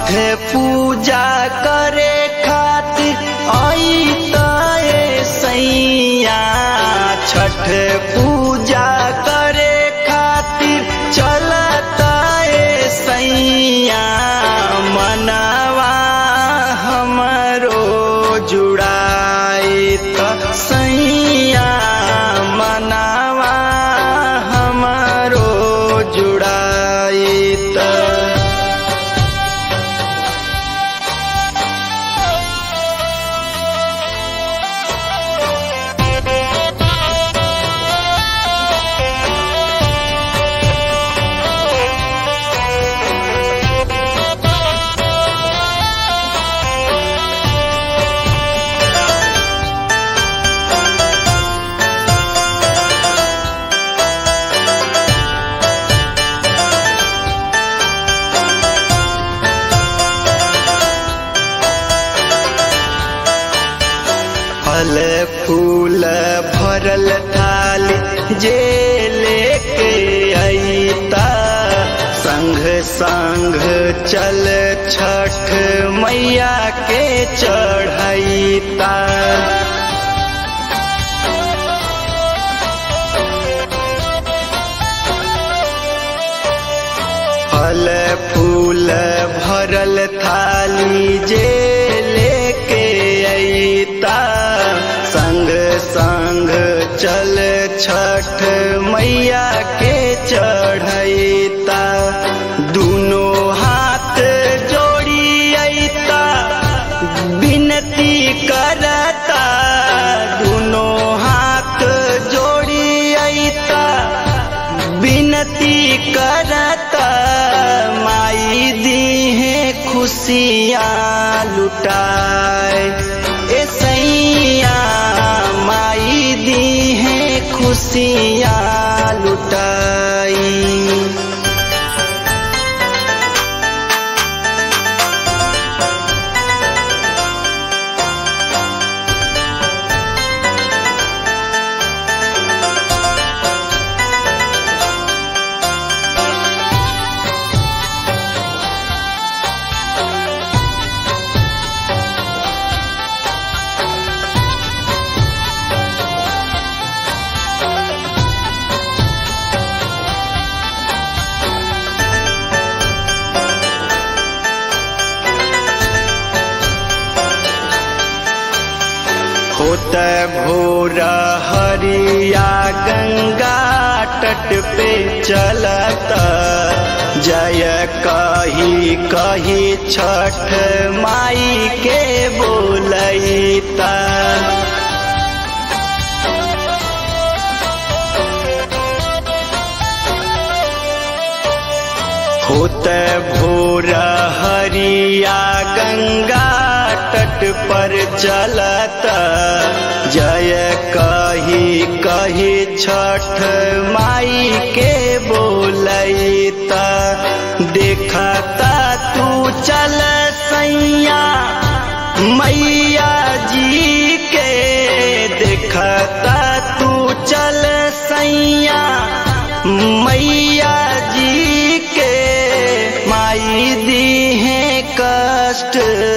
पूजा करे खातिर आई तए सैया छठ पूजा करे खातिर चलता सैया मनवा हमरो जुड़ाई त सैया मनवा हमरो जुड़ाई त फल फूल भरल थाली जे लेके अईता संग संग चल छठ मैया के चढ़ैता फल फूल भरल थाली जे लेके अईता संग संग चल छठ मैया के चढ़ैता दोनों हाथ जोड़ी अईता विनती करता दोनों हाथ जोड़ी अईता विनती करता माई दी है खुशियाँ लुटाए ए सैया माई दी है खुशियाँ लुटाई होत भोर हरिया गंगा तट पे चलत जय कही कही छठ माई के बोलैता होत भोर हरिया गंगा तट पर चलत जय कही कही छठ माई के बोलैता देखता तू चल सैया मैया जी के देखता तू चल सैया मैया जी के माई दी है कष्ट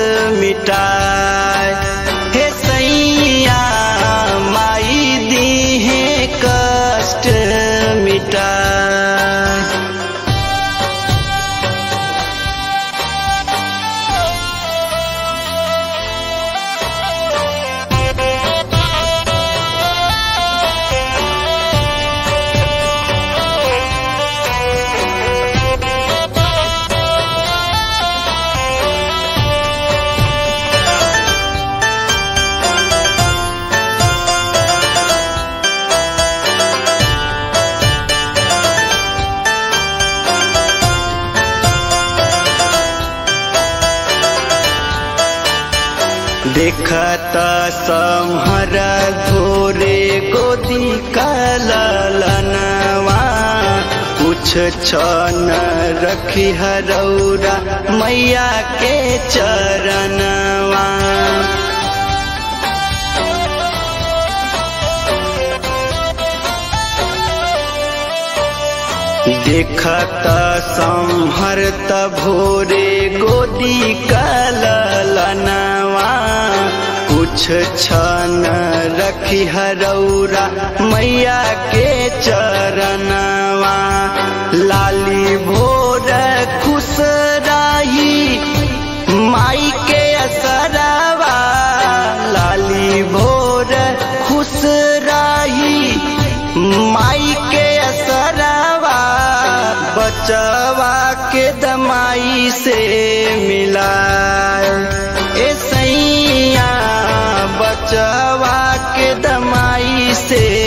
मिटाए हे सैया माई दी है कष्ट मिटाए देखत समहर धोरे गोदी कलनवा कुछ छन रखी हरौरा मैया के चरणवा देखत संहरत भोरे गोदी कलनवा कुछ छन रखी हरौरा मैया के चरणवा लाली भोर खुश राही माई के असरवा लाली भोर खुश राही माई के असरवा बचवा के दमाई से मिला ए सैया बचवा के दमाई से